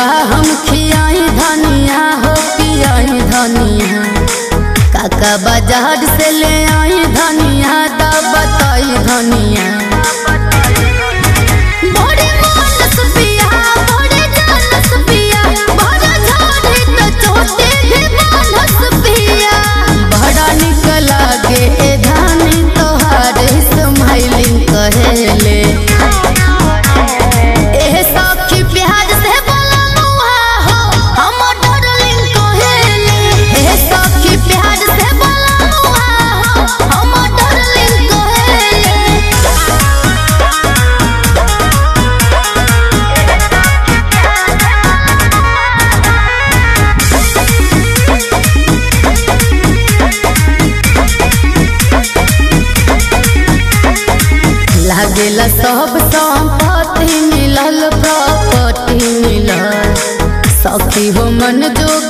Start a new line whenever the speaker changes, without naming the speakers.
का हम खियाई धनिया हो पियाई धनिया काका बाजार से ले आई धनिया दा बताई धनिया बड़े मानस पिया बड़े जानस पिया बड़ा झाड़ी त चोटे भी मानस पिया बड़ा निक लागे धानी तोहार स्माइलिंग कहेले एह सखी प्यार से बोलनुहा हो हम डार्लिंग कहेले एह सखी प्यार से बोलनुहा हो हम डार्लिंग कहेले लागेला सब संपत्ति मिलल प्रॉपर्टी मिलल सखी हो मन जोग